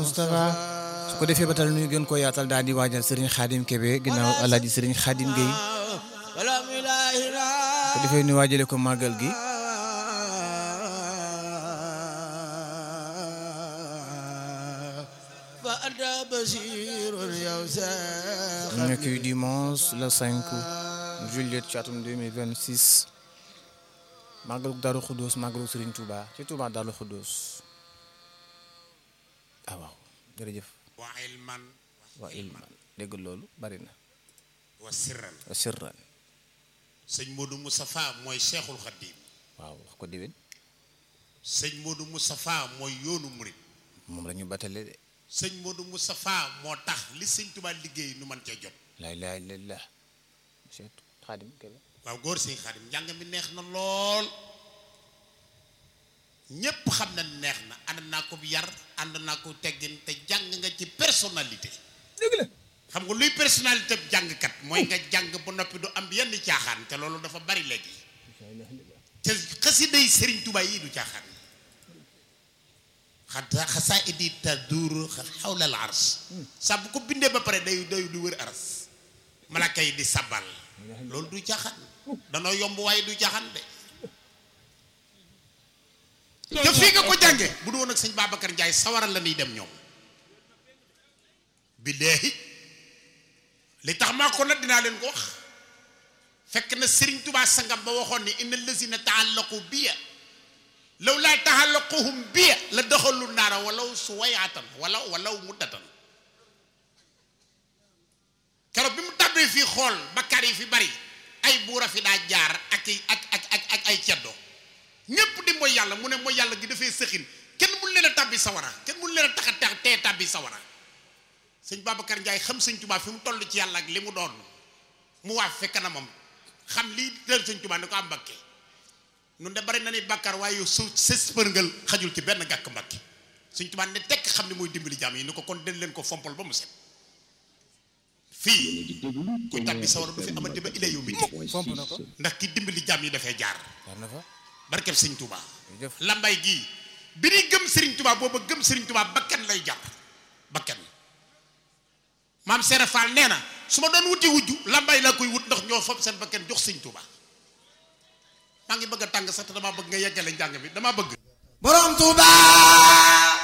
Moustapha su ko defee ba tal nuy gën ko yaatal daal di waajal Serigne Khadim Kébé ginnaaw alaaji Serigne Khadim Gueye su ko defee ñu waajale ko màggal gi mu nekk dimanche le 5 juillet ci atum 2026 màggalu Daaru Xuddoos màggalu Serigne Touba ci Touba Daaru Xuddoos ah waaw jërëjëf wa ilman waa ilman dégg loolu bari na wa sirran wa sirran sëñ Modou Moustapha mooy Cheikhul Khadim waaw wax ko déwén sëñ Modou Moustapha mooy yoonu murit moom la ñu batale de sëñ Modou Moustapha moo tax li sëñ Touba liggéey nu man cee jot laa ilaaha illallaah monsieur Khadim Kébé waaw góor sëñ Khadim njàng mi neex na lool ñépp xam na neex na ànd naa ko yar ànd naa ko teggin te jàng nga ci personnalité dëgg la xam nga luy personnalité bi jàngkat mooy nga jàng ba noppi du am yenn caaxaan te loolu dafa bari léegi te xasiday Serigne Touba yi du caaxaan xata xasaa idi tadur xawla al ars saa bu ko bindee ba pare day day du wër aras malaka yi di sabal loolu du caaxaan danoo yomb waaye du caaxaan de te fii nga ko jànge bu du woon ak sëñ Babacar Ndiaye sawaral la ñuy dem ñoom billaahi li tax maa ko nag dinaa leen ko wax fekk na Serigne Touba sangam ba waxoon ni inna lazina taallaqu biya law laa taallaquhum biya la daxalu naara walaw suwayaatan wala walaw muddatan keroog bi mu tàbbee fii xool bakkaar yi fi bari ay buura fi daa jaar ak ak ak ak ak ay ceddo ñépp di mooy yàlla mu ne mooy yàlla gi dafay sëxin kenn mun leen a tàbbi sawara kenn mun leen a tax a tax tee tàbbi sawara sëñ Babacar Ndiaye xam sëñ Touba fi mu toll ci yàlla ak li mu doon mu waaf fe kanamam xam lii dër sëñ Touba ni ko am mbakke nun de bari na ni bàkkaar waaye su sës përngal xajul ci benn gàkk mbakke sëñ Touba ne tekk xam ne mooy dimbali jaam yi ni ko kon den leen ko fompal ba mu set fii kuy tàbbi sawara du fi amati ba ila yow mi fomp na ko ndax ki dimbali jaam yi dafay jaar war na fa barkeb sëñ Touba jëf lambay gii bi ñuy gëm Serigne Touba booba gëm Serigne Touba bakkan lay jar bakkan maam Serap Fall nee na su ma doon wuti wujju lambay laa koy wut ndax ñoo fob seen bakkan jox Serigne Touba maa ngi bëgg a tàng sax te damaa bëgg nga yeggale njàng bi damaa bëgg. borom Touba